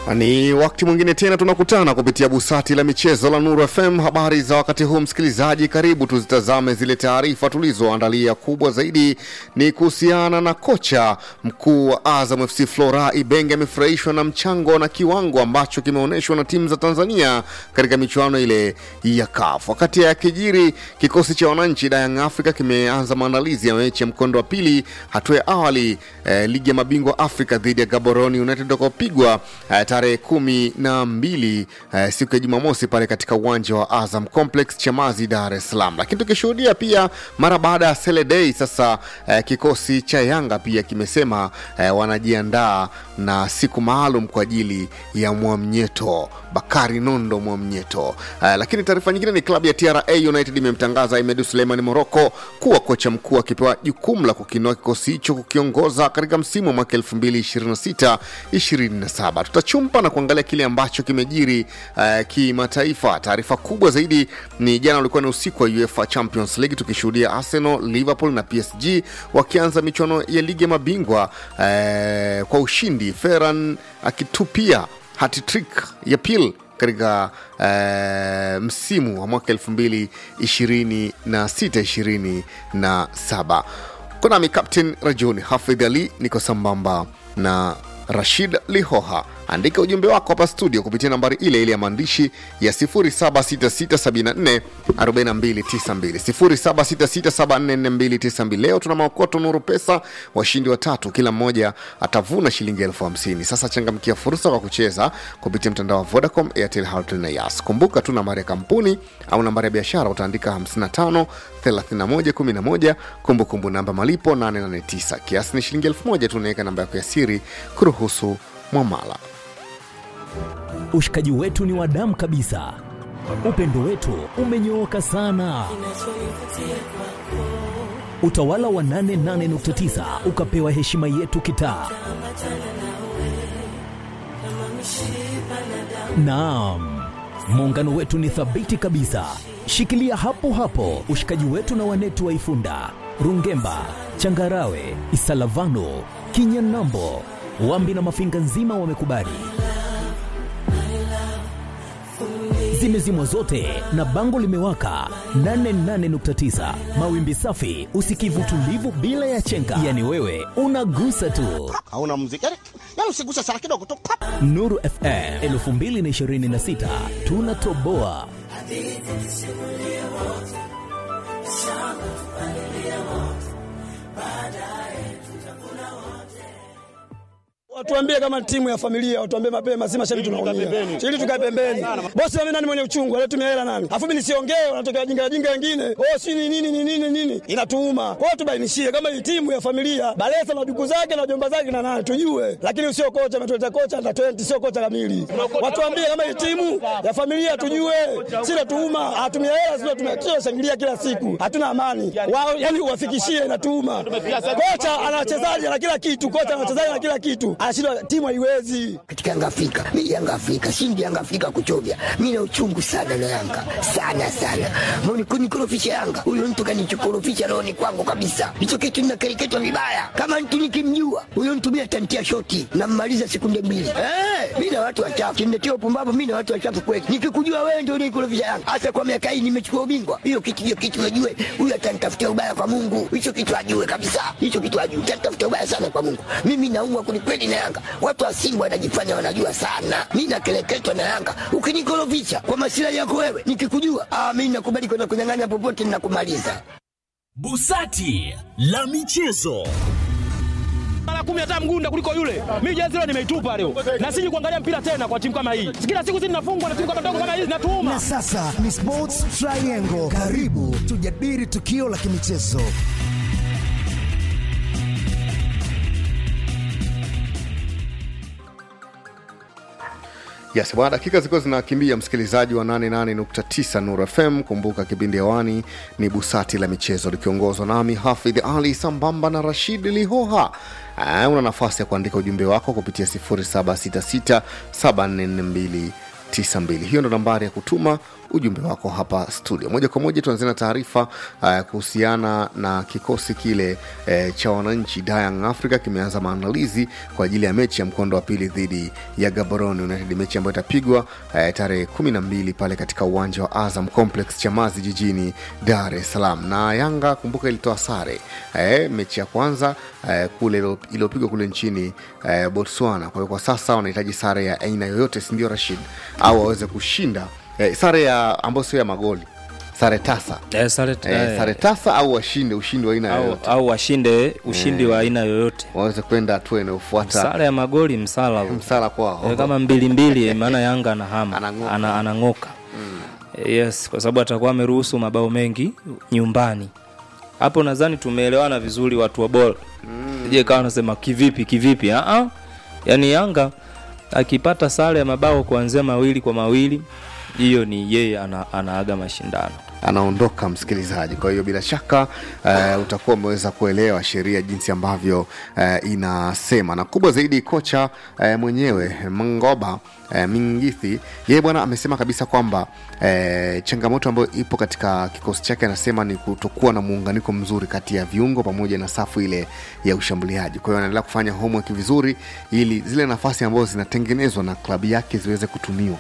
Ni wakati mwingine tena tunakutana kupitia busati la michezo la Nuru FM. Habari za wakati huu, msikilizaji, karibu tuzitazame zile taarifa tulizoandalia. Kubwa zaidi ni kuhusiana na kocha mkuu wa Azam FC Flora Ibenge amefurahishwa na mchango na kiwango ambacho kimeonyeshwa na timu za Tanzania katika michuano ile ya CAF. Wakati ya kijiri, kikosi cha wananchi da Young Africa kimeanza maandalizi ya mechi ya mkondo wa pili hatua ya awali eh, ligi ya mabingwa Afrika dhidi ya Gaborone United utakaopigwa eh, tarehe kumi na mbili eh, siku ya Jumamosi pale katika uwanja wa Azam Complex Chamazi, Dar es Salaam. Lakini tukishuhudia pia mara baada ya Sele Day sasa eh, kikosi cha Yanga pia kimesema eh, wanajiandaa na siku maalum kwa ajili ya Mwamnyeto Bakari Nondo Mwamnyeto. Eh, lakini taarifa nyingine ni klabu ya TRA United imemtangaza Ahmed Suleiman Moroko kuwa kocha mkuu akipewa jukumu la kukinoa kikosi hicho kukiongoza katika msimu wa mwaka 2026 27. Tutachumpa na kuangalia kile ambacho kimejiri uh, kimataifa. Taarifa kubwa zaidi ni jana ulikuwa ni usiku wa UEFA Champions League tukishuhudia Arsenal, Liverpool na PSG wakianza michuano ya ligi ya mabingwa uh, kwa ushindi, Ferran akitupia hat-trick ya pili katika uh, msimu wa mwaka 2026 27. Kunami Captain Rajuni Hafidh Ali, niko sambamba na Rashid Lihoha. Andika ujumbe wako hapa studio kupitia nambari ile ile ya maandishi ya 0766744292 0766744292. Leo tuna maokoto Nuru Pesa, washindi watatu, kila mmoja atavuna shilingi elfu hamsini. Sasa changamkia fursa kwa kucheza kupitia mtandao wa Vodacom, Airtel, Halotel na Yas. Kumbuka tu nambari ya kampuni au nambari ya biashara utaandika 55 31 11, kumbukumbu namba malipo 889. Kiasi ni shilingi elfu moja tu, unaweka namba yako ya siri kuruhusu mwamala. Ushikaji wetu ni wa damu kabisa, upendo wetu umenyooka sana. Utawala wa 88.9 ukapewa heshima yetu kitaa. Naam, muungano wetu ni thabiti kabisa. Shikilia hapo hapo ushikaji wetu na wanetu wa Ifunda, Rungemba, Changarawe, Isalavano, Kinyanambo, Wambi na Mafinga nzima wamekubali. Zimezimwa zote na bango limewaka 88.9 mawimbi safi, usikivu tulivu bila ya chenga, yani wewe unagusa tu. hauna muziki yani, yani usiguse sana kidogo tu pap. Nuru FM 2026 tunatoboa. Watuambie kama timu ya familia, watuambie mapema, si mashabiki tunaumia. Ili tukae pembeni. Bosi mimi nani mwenye uchungu, anatumia hela nani? Alafu mimi nisiongee, wanatokea jinga jinga wengine. Oh, si ni nini ni nini nini? Inatuuma. Kwa hiyo tubainishie kama hii timu ya familia, Balesa na duku zake na jomba zake na nani tujue. Lakini sio kocha ametuleta kocha na 20 sio kocha kamili. Watuambie kama hii timu ya familia tujue. Si natuuma, hatumia hela sio tumekio shangilia kila siku. Hatuna amani. Wao yani uwafikishie inatuuma. Kocha ana wachezaji na kila kitu, kocha ana wachezaji na kila kitu. Anashindwa timu haiwezi. katika Yanga Afrika. Mimi Yanga Afrika, shindi Yanga Afrika kuchovya. Mimi na uchungu sana na Yanga. Sana sana. Mbona kunikorofisha Yanga? Huyo mtu kanichokorofisha roho ni kwangu kabisa. Hicho kitu ninakereketwa vibaya. Kama mtu nikimjua, huyo mtu mimi atantia shoti na mmaliza sekunde mbili. Eh, mimi na watu wachafu. Kimletea upumbavu mimi na watu wachafu kweli. Nikikujua wewe ndio unikorofisha Yanga. Hasa kwa miaka hii nimechukua ubingwa. Hiyo kitu hiyo kitu najue. Huyo atanitafutia ubaya kwa Mungu. Hicho kitu ajue kabisa. Hicho kitu ajue. Atanitafutia ubaya sana kwa Mungu. Mimi naumwa kwelikweli na Yanga. Watu wa Simba wanajifanya wanajua sana. Mimi nakeleketwa na Yanga. Ukinikorofisha kwa masilahi yako wewe, nikikujua, ah, mimi nakubali kwenda kunyang'anya popote ninakumaliza. Busati la michezo. mara kumi hata mgunda kuliko yule. Mimi jezi leo nimeitupa leo, na siji kuangalia mpira tena kwa timu kama hii. Kila siku sisi tunafungwa na timu kama ndogo kama hizi, natuuma Na sasa ni Sports Triangle. Karibu tujadili tukio la kimichezo. Yes, bwana, dakika zilikuwa zinakimbia, msikilizaji wa 88.9 Nuru FM. Kumbuka kipindi hewani ni busati la michezo likiongozwa nami Hafidh Ali sambamba na Rashid Lihoha. Uh, una nafasi ya kuandika ujumbe wako kupitia 0766744292 92 hiyo ndo nambari ya kutuma ujumbe wako hapa studio moja kwa moja tuanzia na taarifa uh, kuhusiana na kikosi kile uh, cha wananchi Young Africa kimeanza maandalizi kwa ajili ya mechi ya mkondo wa pili dhidi ya Gaborone United, mechi ambayo itapigwa uh, tarehe kumi na mbili pale katika uwanja wa Azam Complex Chamazi jijini Dar es Salaam. Na Yanga kumbuka ilitoa sare uh, mechi ya kwanza uh, kule ilo- iliyopigwa kule nchini uh, Botswana. Kwa hiyo kwa sasa wanahitaji sare ya aina yoyote, si ndio Rashid, au waweze kushinda eh, sare ya ambayo sio ya magoli sare tasa Eh, sare, eh, eh, sare tasa au washinde ushindi wa aina au, yoyote au washinde ushindi wa aina yoyote waweze kwenda hatua inayofuata sare ya magoli msala huo. msala kwao Eh, kama mbili mbili maana yanga anahama Anang'oka. ana, anang'oka yes kwa sababu atakuwa ameruhusu mabao mengi nyumbani hapo nadhani tumeelewana vizuri watu wa bora mm. je kawa nasema kivipi kivipi uh yaani yanga akipata sare ya mabao kuanzia mawili kwa mawili hiyo ni yeye ana, anaaga mashindano anaondoka msikilizaji kwa hiyo bila shaka uh, utakuwa umeweza kuelewa sheria jinsi ambavyo uh, inasema na kubwa zaidi kocha uh, mwenyewe mngoba uh, mingithi yeye bwana amesema kabisa kwamba uh, changamoto ambayo ipo katika kikosi chake anasema ni kutokuwa na muunganiko mzuri kati ya viungo pamoja na safu ile ya ushambuliaji kwa hiyo anaendelea kufanya homework vizuri ili zile nafasi ambazo zinatengenezwa na klabu yake ziweze kutumiwa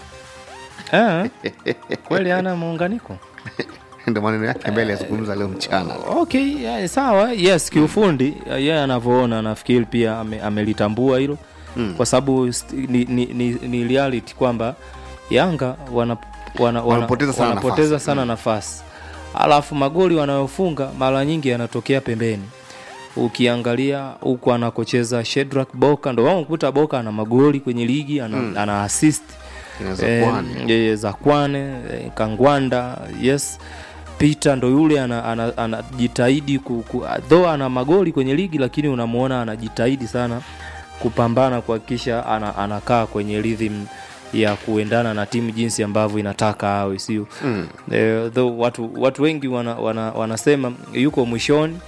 eh, kweli ana muunganiko ndo maneno yake mbele yazungumza leo mchana okay yeah, sawa yes kiufundi yeye yeah, anavyoona nafikiri pia ame, amelitambua hilo mm. kwa sababu st- ni, ni, ni, ni reality kwamba yanga wana, wana, wana, Wanapoteza sana wanapoteza nafasi. sana nafasi alafu magoli wanayofunga mara nyingi yanatokea pembeni ukiangalia huku anakocheza Shedrack Boka ndo wao kukuta Boka ana magoli kwenye ligi ana, mm. ana assist Inaweza Eh, kuwa ni- yeye Zakwane eh, Kangwanda yes Peter ndo yule anajitahidi ana, ana anajitahidi ku, ku, though ana magoli kwenye ligi lakini unamuona anajitahidi sana kupambana kuhakikisha ana, anakaa kwenye rhythm ya kuendana na timu jinsi ambavyo inataka awe sio mm. eh, though watu, watu wengi wana, wana, wanasema yuko mwishoni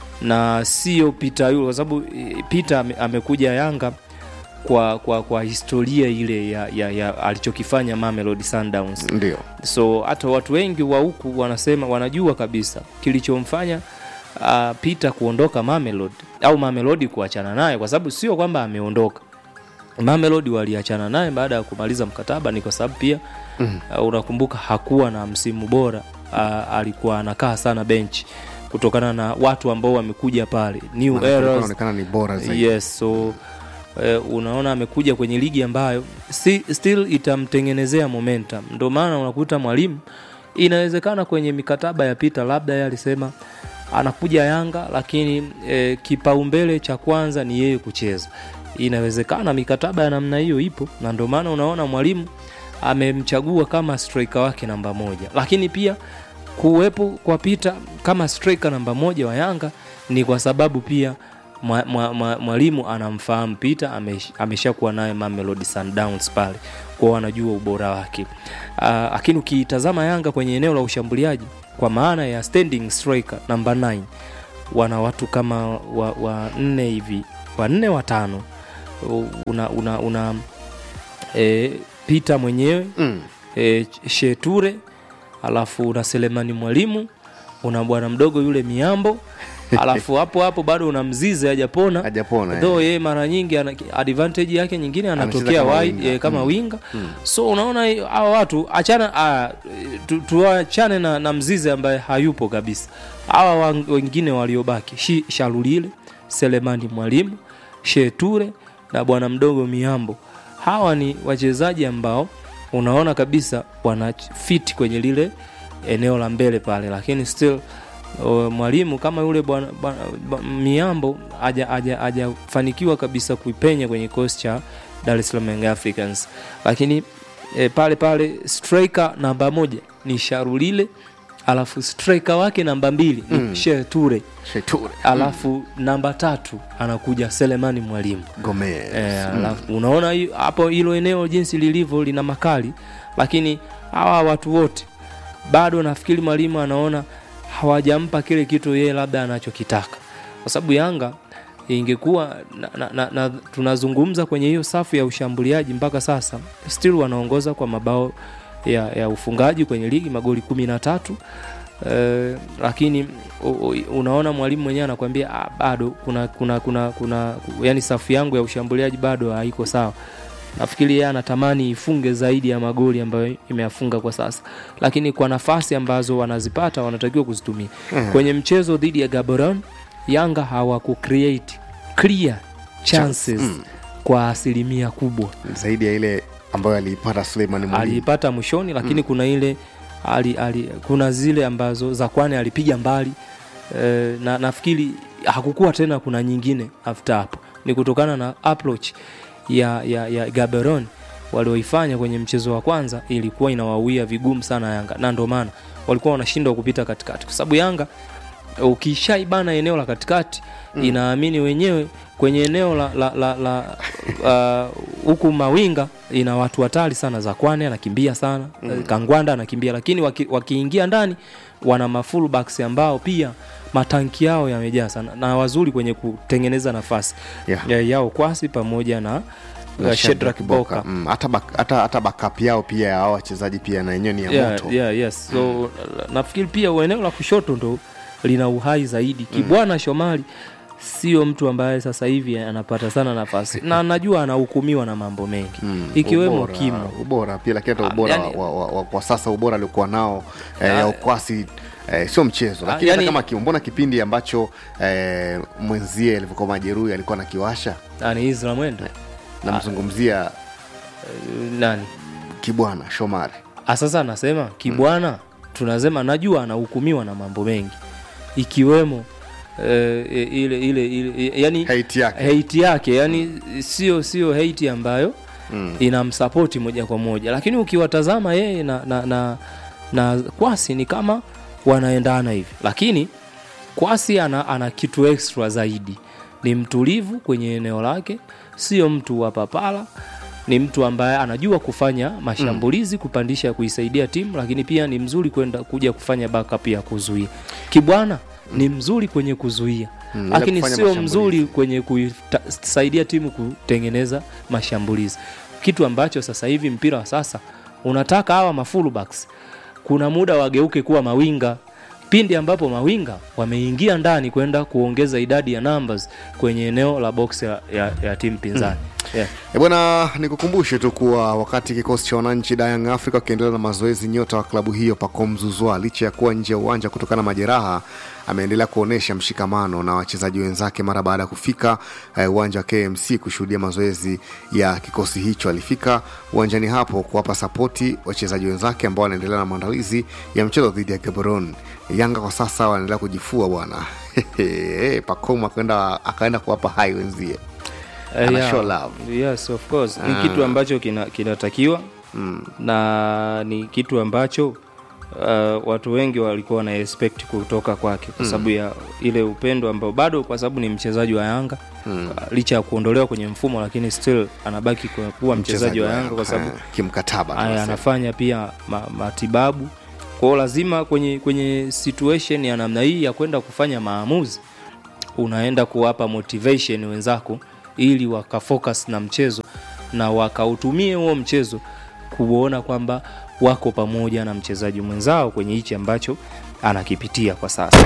na sio Peter yule kwa sababu eh, Peter ame, amekuja Yanga kwa, kwa, kwa historia ile ya, ya, ya alichokifanya Mamelodi Sundowns ndio so hata watu wengi wa huku wanasema wanajua kabisa kilichomfanya uh, Peter kuondoka Mamelodi au Mamelodi kuachana naye kwa sababu sio kwamba ameondoka Mamelodi waliachana naye baada ya kumaliza mkataba ni kwa sababu pia mm. uh, unakumbuka hakuwa na msimu bora uh, alikuwa anakaa sana benchi kutokana na watu ambao wamekuja pale new Maana kulikuwa eras inaonekana ni bora zaidi yes so eh, unaona amekuja kwenye ligi ambayo si, still itamtengenezea momentum ndio maana unakuta mwalimu inawezekana kwenye mikataba ya pita labda yeye alisema anakuja yanga lakini eh, kipaumbele cha kwanza ni yeye kucheza inawezekana mikataba ya namna hiyo ipo na ndio maana unaona mwalimu amemchagua kama striker wake namba moja lakini pia kuwepo kwa Peter kama striker namba moja wa Yanga ni kwa sababu pia mwa- mwa- mwa- mwalimu anamfahamu Peter amesh- ameshakuwa naye Mamelodi Sundowns pale kwao anajua ubora wake uh, lakini ukiitazama Yanga kwenye eneo la ushambuliaji kwa maana ya standing striker namba 9 wana watu kama wa, wa nne hivi wanne watano U- una, una, una e, Peter mwenyewe mm. e, Sheture alafu una Selemani Mwalimu una bwana mdogo yule Miambo alafu hapo hapo bado una Mzize hajapona hajapona eh. though yeye mara nyingi ana, advantage yake nyingine anatokea kama wide winga. eh, kama Mm. winga so unaona hii- hawa watu achana ah, tu- tuachane na, na Mzize ambaye hayupo kabisa hawa wa- wengine waliobaki Shi- Shalulile Selemani Mwalimu Sheture na bwana mdogo Miambo hawa ni wachezaji ambao unaona kabisa wana fit kwenye lile eneo la mbele pale lakini still o, mwalimu kama yule bwana bwana- ba- miambo haja- haja- hajafanikiwa kabisa kuipenya kwenye kikosi cha Dar es Salaam Young Africans lakini e, pale pale striker namba moja ni Sharulile alafu striker wake namba mbili ni mm. Sheture Sheture alafu namba tatu anakuja Selemani Mwalimu Gomez Eh, alafu unaona hi- hapo hilo eneo jinsi lilivyo lina makali lakini hawa watu wote bado nafikiri mwalimu anaona hawajampa kile kitu yeye labda anachokitaka kwa sababu yanga ingekuwa na, na, na, na, tunazungumza kwenye hiyo safu ya ushambuliaji mpaka sasa still wanaongoza kwa mabao ya, ya ufungaji kwenye ligi magoli kumi na tatu eh, lakini u, u, unaona mwalimu mwenyewe anakuambia ah, bado kuna kuna kuna kuna yani safu yangu ya ushambuliaji bado haiko sawa nafikiri yeye anatamani ifunge zaidi ya magoli ambayo imeyafunga kwa sasa lakini kwa nafasi ambazo wanazipata wanatakiwa kuzitumia Mhm. kwenye mchezo dhidi ya gaboron yanga hawaku create clear chances Mm. kwa asilimia kubwa zaidi ya ile ambayo aliipata Suleiman Mwalimu. aliipata mwishoni lakini kuna ile ali, ali, kuna zile ambazo za kwani alipiga mbali e, na nafikiri hakukuwa tena kuna nyingine after hapo ni kutokana na approach ya, ya, ya gaberon walioifanya kwenye mchezo wa kwanza ilikuwa inawawia vigumu sana yanga na ndio maana walikuwa wanashindwa kupita katikati kwa sababu yanga ukishaibana eneo la katikati mm. inaamini wenyewe kwenye eneo la la la, la uh, huku mawinga ina watu hatari sana za kwane anakimbia sana mm. kangwanda anakimbia lakini waki, wakiingia ndani wana mafullbacks ambao pia matanki yao yamejaa sana na wazuri kwenye kutengeneza nafasi Yeah. ya, yao kwasi pamoja na, Na uh, Shedrack Boka Mm, hata bak- hata hata backup yao pia ya hao wachezaji pia na yenyewe ni ya yeah, moto yeah, yes. so nafikiri pia eneo la kushoto ndo lina uhai zaidi kibwana shomari sio mtu ambaye sasa hivi anapata sana nafasi na najua anahukumiwa na mambo mengi Mm, ikiwemo ubora, kimo ubora pia lakini hata Ah, ubora yani- wa, wa, wa, kwa sasa ubora aliokuwa nao eh, Ah, ya ukwasi eh, sio mchezo lakini yani- hata kama kimo mbona kipindi ambacho eh, mwenzie alivyokuwa majeruhi alikuwa nakiwasha ani Isra mwenda namzungumzia nani kibwana shomari Ah, sasa anasema kibwana tunasema najua anahukumiwa na mambo mengi ikiwemo eh, ile ile ile yani hate yake hate yake yani sio sio hate ambayo Mm. inamsapoti moja kwa moja lakini ukiwatazama yeye na, na, na, na kwasi ni kama wanaendana hivi lakini kwasi ana, ana kitu extra zaidi ni mtulivu kwenye eneo lake sio mtu wa papala ni mtu ambaye anajua kufanya mashambulizi kupandisha kuisaidia timu lakini pia ni mzuri kwenda kuja kufanya backup ya kuzuia kibwana ni mzuri kwenye kuzuia Mm, ila lakini kufanya sio mashambulizi. mzuri kwenye kusaidia timu kutengeneza mashambulizi kitu ambacho sasa hivi mpira wa sasa unataka hawa mafullbacks kuna muda wageuke kuwa mawinga pindi ambapo mawinga wameingia ndani kwenda kuongeza idadi ya numbers kwenye eneo la box ya, ya, ya timu pinzani yeah. E bwana, nikukumbushe tu kuwa wakati kikosi cha wananchi da Young Africa wakiendelea na mazoezi, nyota wa klabu hiyo Pacome Zouzoua licha ya kuwa nje ya uwanja kutokana na majeraha, ameendelea kuonyesha mshikamano na wachezaji wenzake mara baada ya kufika eh, uwanja wa KMC kushuhudia mazoezi ya kikosi hicho. Alifika uwanjani hapo kuwapa sapoti wachezaji wenzake ambao wanaendelea na maandalizi ya mchezo dhidi ya Gaborone. Yanga kwa sasa wanaendelea kujifua bwana. Pacome akaenda akaenda kuwapa hai wenzie Eh, Ana yeah. show love. yes of course ni Ah. kitu ambacho kina- kinatakiwa mm. na ni kitu ambacho uh, watu wengi walikuwa wana expect kutoka kwake kwa sababu ya ile upendo ambao bado kwa sababu ni mchezaji wa yanga Mm. uh, licha ya kuondolewa kwenye mfumo lakini still anabaki kuwa, kuwa mchezaji wa yanga kwa sababu eh, kimkataba aya, tunasema. anafanya pia ma, matibabu kwao lazima kwenye kwenye situation ya namna hii ya kwenda kufanya maamuzi unaenda kuwapa motivation wenzako ili wakafocus na mchezo na wakautumie huo mchezo kuona kwamba wako pamoja na mchezaji mwenzao kwenye hichi ambacho anakipitia kwa sasa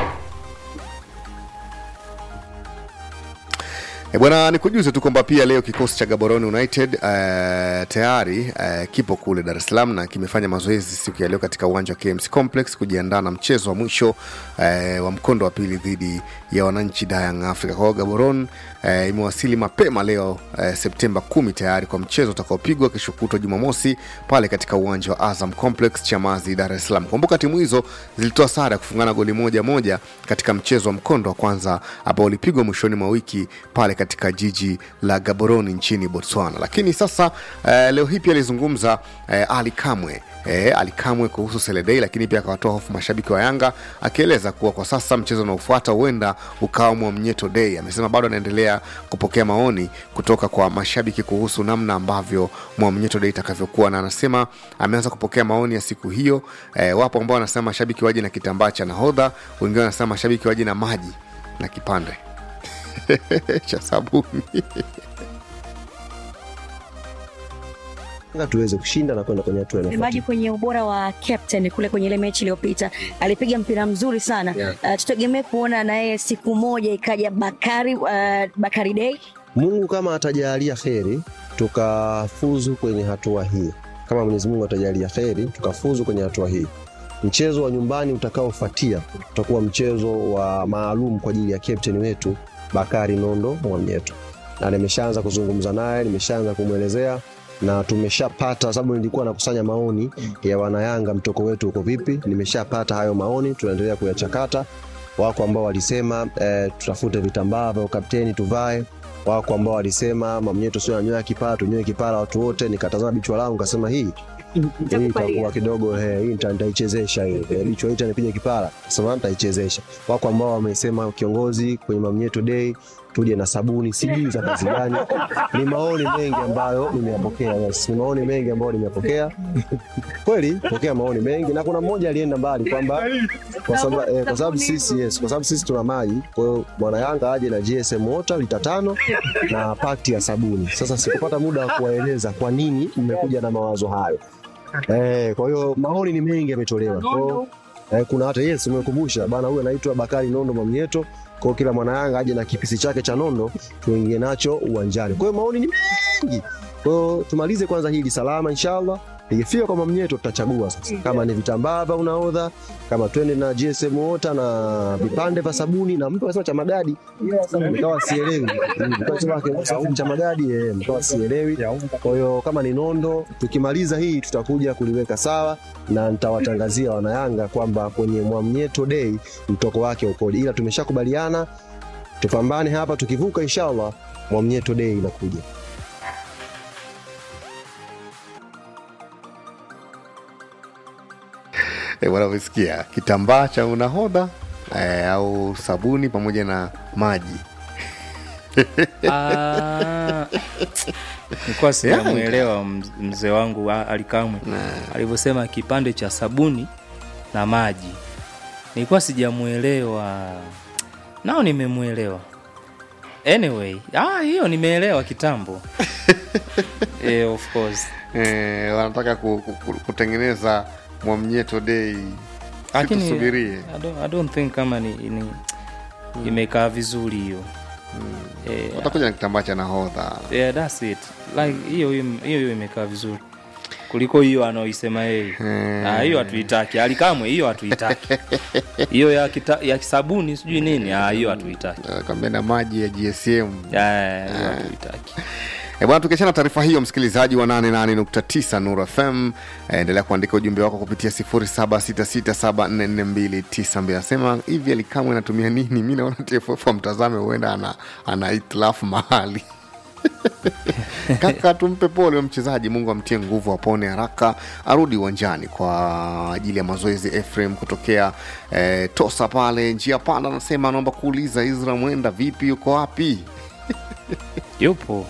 E bwana, nikujuze tu kwamba pia leo kikosi cha Gaborone United uh, tayari uh, kipo kule Dar es Salaam na kimefanya mazoezi siku ya leo katika uwanja wa KMC Complex kujiandaa na mchezo wa mwisho uh, wa mkondo wa pili dhidi ya wananchi da Young Africa. Kwa hiyo Gaborone uh, imewasili mapema leo uh, Septemba 10 tayari kwa mchezo utakaopigwa kesho kutwa Jumamosi pale katika uwanja wa Azam Complex Chamazi, Dar es Salaam. Kumbuka timu hizo zilitoa sare ya kufungana goli moja moja katika mchezo wa mkondo wa kwanza ambao ulipigwa mwishoni mwa wiki pale katika jiji la Gaborone nchini Botswana. Lakini sasa eh, leo hii pia alizungumza eh, Ali Kamwe eh, Ali Kamwe kuhusu Seledei, lakini pia akawatoa hofu mashabiki wa Yanga akieleza kuwa kwa sasa mchezo unaofuata huenda ukawa Mwamnyeto Day. Amesema bado anaendelea kupokea maoni kutoka kwa mashabiki kuhusu namna ambavyo Mwamnyeto Day itakavyokuwa, na anasema ameanza kupokea maoni ya siku hiyo. Eh, wapo ambao wanasema mashabiki waje na kitambaa cha nahodha, wengine wanasema mashabiki waje na maji na kipande cha sabuni Yanga tuweze kushinda na kwenda kwenye hatua inayofuata. Msemaji kwenye ubora wa captain kule kwenye ile mechi iliyopita alipiga mpira mzuri sana Yeah. uh, tutegemee kuona na yeye siku moja ikaja Bakari uh, Bakari Day Mungu kama atajalia kheri tukafuzu kwenye hatua hii, kama Mwenyezi Mungu atajalia kheri tukafuzu kwenye hatua hii, mchezo wa nyumbani utakaofuatia utakuwa mchezo wa maalum kwa ajili ya captain wetu Bakari Nondo Mwamnyeto, na nimeshaanza kuzungumza naye, nimeshaanza kumwelezea na tumeshapata, sababu nilikuwa nakusanya maoni ya wanayanga, mtoko wetu uko vipi. Nimeshapata hayo maoni, tunaendelea kuyachakata. Wako ambao walisema eh, tutafute vitambaa vya ukapteni tuvae wako ambao walisema mamnyeto sio ananyoa kipara tunyoe kipara watu wote nikatazama bichwa langu kasema hii hii itakuwa kidogo eh, hii nita- nitaichezesha hii Eh, bichwa hii itanipija kipara sema nitaichezesha wako ambao wamesema kiongozi kwenye mamnyeto day tuje na sabuni sijui za kazi gani ni maoni mengi ambayo nimeyapokea yes. ni maoni mengi ambayo nimeyapokea kweli pokea maoni mengi na kuna mmoja alienda mbali kwamba kwa sababu eh, kwa sababu sisi yes, kwa sababu sisi tuna maji. Kwa hiyo bwana Yanga aje na GSM water lita tano na pakti ya sabuni. Sasa sikupata muda wa kuwaeleza kwa nini mmekuja na mawazo hayo. Eh, kwa hiyo maoni ni mengi yametolewa. Kwa hiyo eh, kuna hata yes, umekumbusha bana, huyu anaitwa Bakari Nondo Mamnyeto. Kwa hiyo kila mwana Yanga aje na kipisi chake cha nondo tuingie nacho uwanjani. Kwa hiyo maoni ni mengi. Kwa hiyo tumalize kwanza hili salama inshallah. Ikifika kwa mamnyeto tutachagua sasa kama ni vitambaa vya unaodha, kama twende na GSM water na vipande vya sabuni, na mtu anasema cha magadi, nikawa sielewi Nikawa sema kwa sababu cha magadi eh, nikawa sielewi. Kwa hiyo kama ni nondo, tukimaliza hii tutakuja kuliweka sawa na nitawatangazia wanayanga kwamba kwenye Mwamnyeto Day mtoko wake ukoje, ila tumeshakubaliana tupambane hapa, tukivuka inshallah Mwamnyeto Day inakuja. e, bwana umesikia kitambaa cha unahodha e, au sabuni pamoja na maji Ah, nilikuwa sijamwelewa mz- mzee wangu a- alikamwe alivyosema kipande cha sabuni na maji nilikuwa sijamwelewa nao nimemwelewa anyway ah, hiyo nimeelewa kitambo eh, of course e, wanataka ku, ku, ku, kutengeneza mwamnyeto dei lakini situsubirie I don't, I don't think kama ni, ni imekaa vizuri hiyo eh, watakuja na kitambaa cha nahodha yeah, that's it like hiyo hiyo hiyo imekaa vizuri kuliko hiyo anaoisema yeye Ah, hiyo hatuitaki alikamwe hiyo hatuitaki hiyo ya, kita, ya kisabuni sijui nini ah, hiyo hatuitaki kwambia na maji ya gsm Ah, hiyo hatuitaki E bwana, tukiachana na taarifa hiyo, msikilizaji wa 88.9 Nuru FM, eh, endelea kuandika ujumbe wako kupitia 0766744292. Anasema hivi alikamwe anatumia nini? Mi naona TFF amtazame, huenda ana, ana itilafu mahali kaka tumpe pole huyo mchezaji mungu amtie nguvu apone haraka arudi uwanjani kwa ajili ya mazoezi efrem kutokea eh, tosa pale njia panda anasema anaomba kuuliza isra mwenda vipi yuko wapi yupo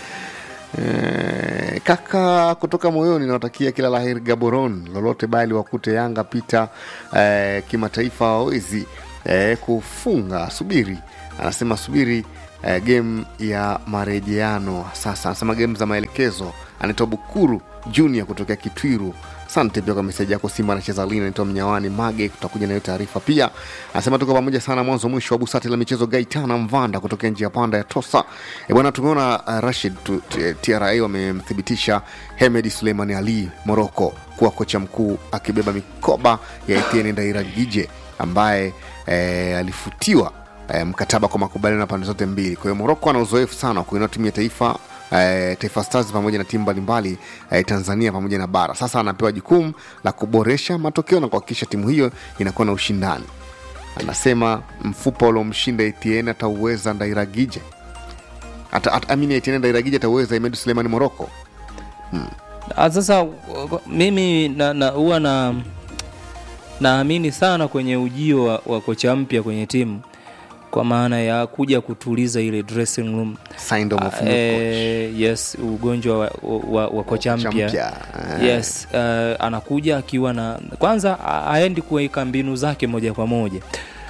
Eh, kaka kutoka moyoni nawatakia kila laheri gaboron lolote bali wakute yanga pita eh, kimataifa wawezi eh, kufunga subiri anasema subiri eh, game ya marejeano sasa anasema game za maelekezo anaitwa bukuru junior kutokea kitwiru asante pia kwa meseji yako simba anacheza lini anaitwa mnyawani mage tutakuja nayo taarifa pia anasema tuko pamoja sana mwanzo mwisho wa busati la michezo gaitana mvanda kutokea njia panda ya tosa e bwana tumeona uh, rashid tu- t- tra wamemthibitisha hemed suleimani ali moroko kuwa kocha mkuu akibeba mikoba ya etienne ndairagije ambaye eh, alifutiwa eh, mkataba kwa makubaliano na pande zote mbili kwa hiyo moroko ana uzoefu sana wa kuinua timu ya taifa eh, taifa stars pamoja na timu mbalimbali eh, tanzania pamoja na bara sasa anapewa jukumu la kuboresha matokeo na kuhakikisha timu hiyo inakuwa na ushindani anasema mfupa uliomshinda etn atauweza ndairagije Ata- ata- amini etn ndairagije atauweza imedu sulemani moroko Ah, sasa w- mimi na, na, huwa na naamini sana kwenye ujio wa, wa kocha mpya kwenye timu kwa maana ya kuja kutuliza ile dressing room Syndrome of Ah, new eh, yes ugonjwa wa, wa, wa kocha Kocha mpya mpya, eh. yes uh, anakuja akiwa na kwanza a- aendi kuweka mbinu zake moja kwa moja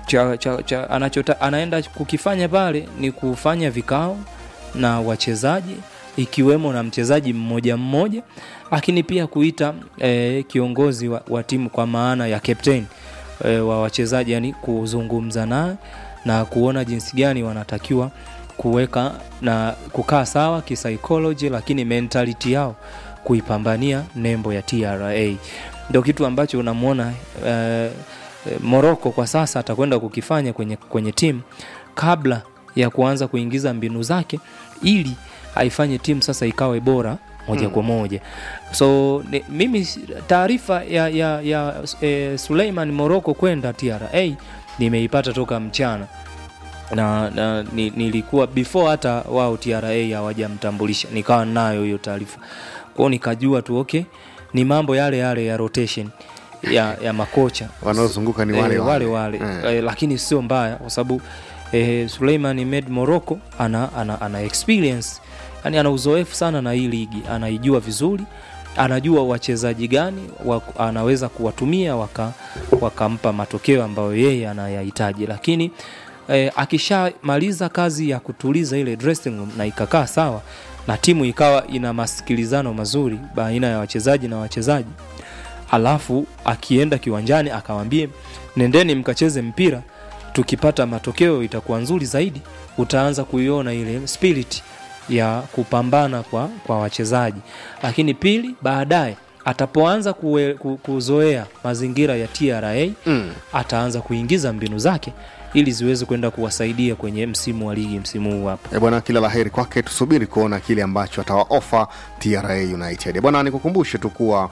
cha, cha, cha, anachota, anaenda kukifanya pale ni kufanya vikao na wachezaji ikiwemo na mchezaji mmoja mmoja, lakini pia kuita e, kiongozi wa, wa timu kwa maana ya captain e, wa wachezaji, yani kuzungumza naye na kuona jinsi gani wanatakiwa kuweka na kukaa sawa kisaikolojia, lakini mentality yao kuipambania nembo ya TRA. Ndio kitu ambacho unamwona e, Morocco kwa sasa atakwenda kukifanya kwenye, kwenye timu kabla ya kuanza kuingiza mbinu zake ili aifanye timu sasa ikawe bora moja Mm. kwa moja. So ni, mimi taarifa ya, ya, ya e, Suleiman Morocco kwenda TRA nimeipata toka mchana na, na ni, nilikuwa before hata wao TRA hawajamtambulisha nikawa nayo hiyo taarifa kwao, nikajua tu okay, ni mambo yale yale ya rotation ya, ya makocha Wanaozunguka ni wale Eh, wale. wale, wale. Eh. Eh, lakini sio mbaya kwa sababu eh, Suleiman Med Morocco ana, ana, ana experience yani ana uzoefu sana na hii ligi, anaijua vizuri, anajua wachezaji gani wa, anaweza kuwatumia waka, wakampa matokeo ambayo yeye anayahitaji, lakini eh, akishamaliza kazi ya kutuliza ile dressing room na ikakaa sawa na timu ikawa ina masikilizano mazuri baina ya wachezaji na wachezaji alafu akienda kiwanjani akawambie nendeni mkacheze mpira tukipata matokeo itakuwa nzuri zaidi utaanza kuiona ile spirit ya kupambana kwa, kwa wachezaji lakini pili baadaye atapoanza kue, ku, kuzoea mazingira ya tra Mm. ataanza kuingiza mbinu zake ili ziweze kwenda kuwasaidia kwenye msimu wa ligi msimu huu hapa E bwana, kila laheri kwake, tusubiri kuona kile ambacho atawaofa TRA United. E bwana, nikukumbushe tu kuwa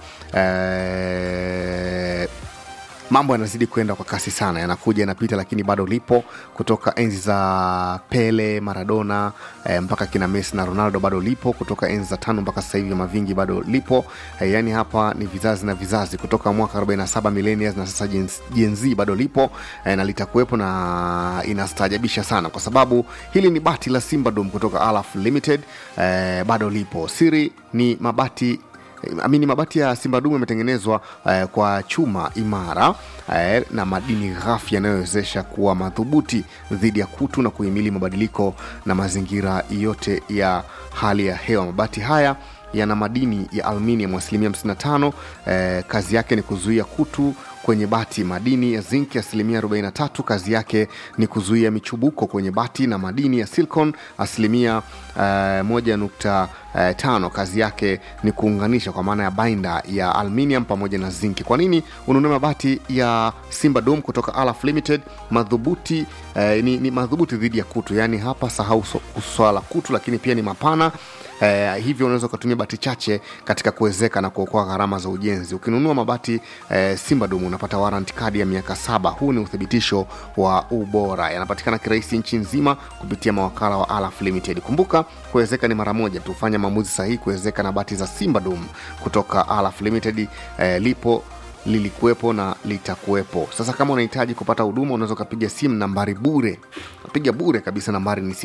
eh, mambo yanazidi kwenda kwa kasi sana, yanakuja yanapita, lakini bado lipo kutoka enzi za Pele, Maradona eh, mpaka kina Messi na Ronaldo, bado lipo kutoka enzi za tano mpaka sasa hivi Mavingi bado lipo eh, yani hapa ni vizazi na vizazi kutoka mwaka 47 millennials na sasa Gen, Gen Z bado lipo eh, na litakuwepo na inastaajabisha sana kwa sababu hili ni bati la Simba Dome kutoka Alaf Limited eh, bado lipo. Siri ni mabati amini mabati ya Simba Dumu yametengenezwa eh, kwa chuma imara eh, na madini ghafi yanayowezesha kuwa madhubuti dhidi ya kutu na kuhimili mabadiliko na mazingira yote ya hali ya hewa. Mabati haya yana madini ya aluminium asilimia 55. Eh, kazi yake ni kuzuia kutu kwenye bati. Madini ya zinc asilimia 43, kazi yake ni kuzuia michubuko kwenye bati, na madini ya silicon asilimia eh, moja nukta eh, tano, kazi yake ni kuunganisha kwa maana ya bainda ya aluminium pamoja na zinki. Kwa nini ununue mabati ya Simba Dome kutoka Alaf Limited? Madhubuti eh, ni, ni madhubuti dhidi ya kutu, yaani hapa sahau so- swala la kutu, lakini pia ni mapana Eh, hivyo unaweza ukatumia bati chache katika kuwezeka na kuokoa gharama za ujenzi. Ukinunua mabati eh, Simba Dum unapata warranty kadi ya miaka saba. Huu ni uthibitisho wa ubora, yanapatikana kirahisi nchi nzima kupitia mawakala wa Alaf Limited. Kumbuka kuwezeka ni mara moja tu, fanya maamuzi sahihi kuwezeka na bati za Simba Dum kutoka Alaf Limited. Eh, lipo lilikuwepo na litakuwepo. Sasa kama unahitaji kupata huduma, unaweza ukapiga simu nambari bure, piga bure kabisa. Nambari ni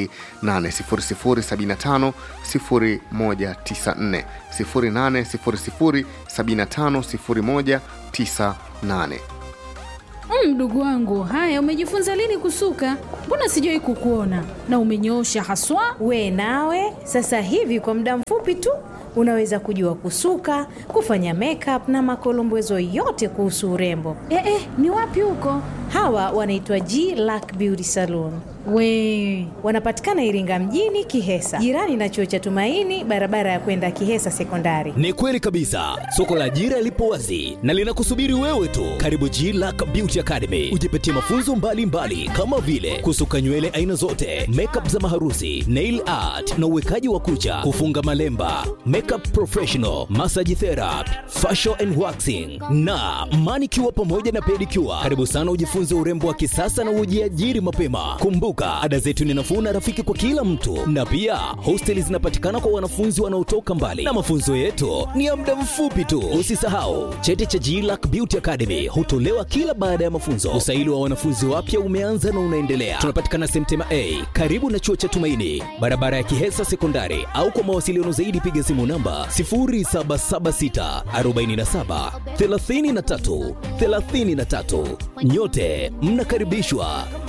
080075 0194 080075 0198. Mm, Mdogo wangu, haya umejifunza lini kusuka? Mbona sijawai kukuona na umenyoosha haswa. We nawe sasa hivi kwa muda mfupi tu unaweza kujua kusuka, kufanya makeup na makolombezo yote kuhusu urembo. Eh, eh, ni wapi huko? Hawa wanaitwa G Lack Beauty Salon. We Wanapatikana Iringa mjini Kihesa, jirani na chuo cha Tumaini, barabara ya kwenda Kihesa Sekondari. Ni kweli kabisa, soko la ajira lipo wazi na linakusubiri wewe tu. Karibu G Lack Beauty Academy, ujipatie mafunzo mbalimbali mbali, kama vile kusuka nywele aina zote, makeup za maharusi, nail art na uwekaji wa kucha, kufunga malemba, makeup professional, massage therapy, facial and waxing na manicure pamoja na pedicure. Karibu sana ujifunze urembo wa kisasa na ujiajiri mapema. Kumbuka, ada zetu ni nafuu na rafiki kwa kila mtu, na pia hosteli zinapatikana kwa wanafunzi wanaotoka mbali, na mafunzo yetu ni ya muda mfupi tu. Usisahau cheti cha GLAC Beauty Academy hutolewa kila baada ya mafunzo. Usaili wa wanafunzi wapya umeanza na unaendelea. Tunapatikana Semtema A karibu na chuo cha Tumaini, barabara ya Kihesa Sekondari, au kwa mawasiliano zaidi piga simu namba 0776 47 33 33. Nyote mnakaribishwa.